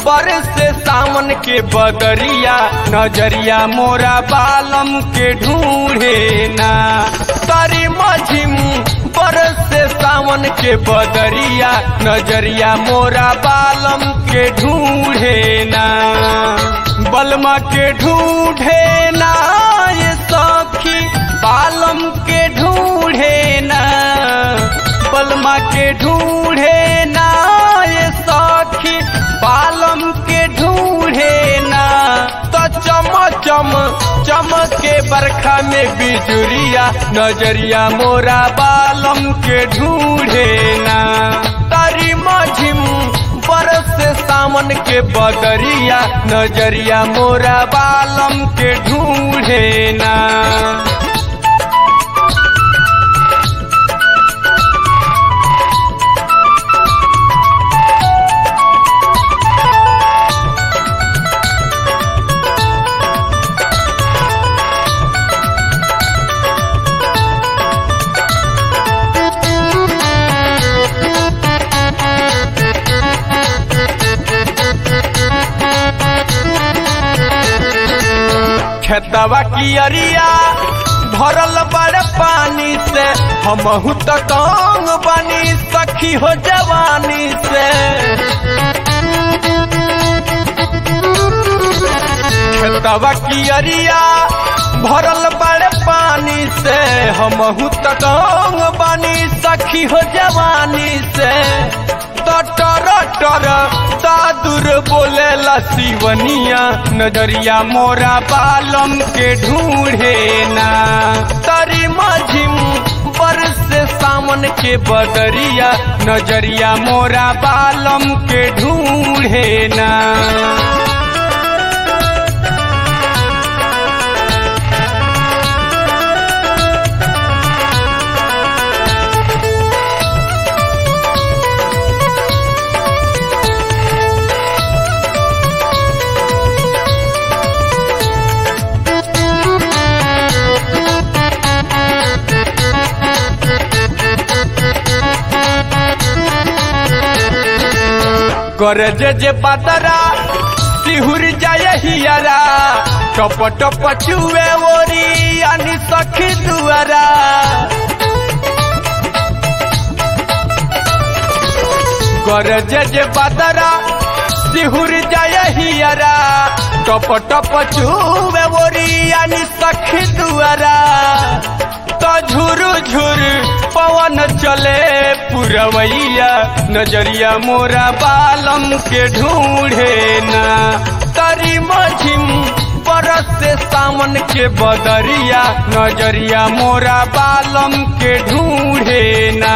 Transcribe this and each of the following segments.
बरस सावन के बदरिया नजरिया मोरा बालम के ढूंढे ना तारी मझिम बरस सावन के बदरिया नजरिया मोरा बालम के ढूंढे ना बलमा के ढूंढे ना ये सखी बालम के ढूंढे ना बलमा के ढूंढे ना ये सखी बालम के ढूंढे ना तो चम चम चमके बरखा में बिजुरिया नजरिया मोरा बालम के ढूंढे ना तारी मझिम बरस सावन के बदरिया नजरिया मोरा बालम के ढूंढे ना खेतवा की अरिया भरल बड़ पानी से हमहू तो कांग बनी सखी हो जवानी से खेतवा की अरिया भरल बड़ पानी से हमहू तो कांग बनी सखी हो जवानी से टर टर दादुर बोले सिवनिया नजरिया मोरा बालम के ढूंढे ना तरी मझिम बरस सावन के बदरिया नजरिया मोरा बालम के ढूंढे ना कर जे जे बदरा सिहुर जाय हियरा टप टप चुए ओरी अनि सखी दुआरा कर जे जे बदरा सिहुर जाय हियरा टप टप चुए ओरी अनि सखी दुआरा तो झुरु झुर पवन चले पुरवैया नजरिया मोरा बालम के ढूंढे ना तरी मझिम बरस से सावन के बदरिया नजरिया मोरा बालम के ढूंढे ना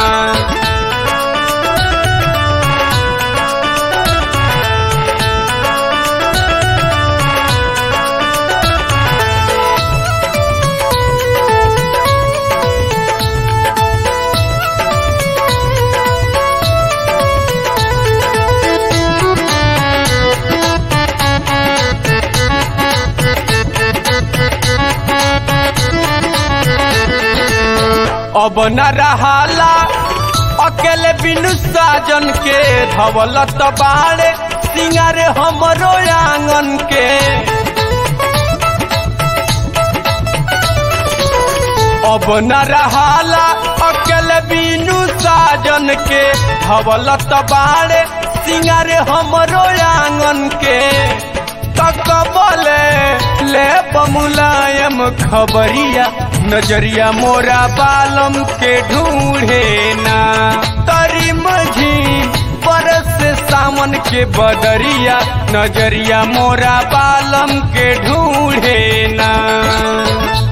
अब न रहाला अकेले बिनु साजन के धवलत बाड़े सिंगार हमरो आंगन के अब न रहाला अकेले बिनु साजन के धवलत बाड़े सिंगार हमरो आंगन के तकबले ले मुलायम खबरिया नजरिया मोरा बालम के ढूंढे ना तरी मझी बरस सावन के बदरिया नजरिया मोरा बालम के ढूंढे ना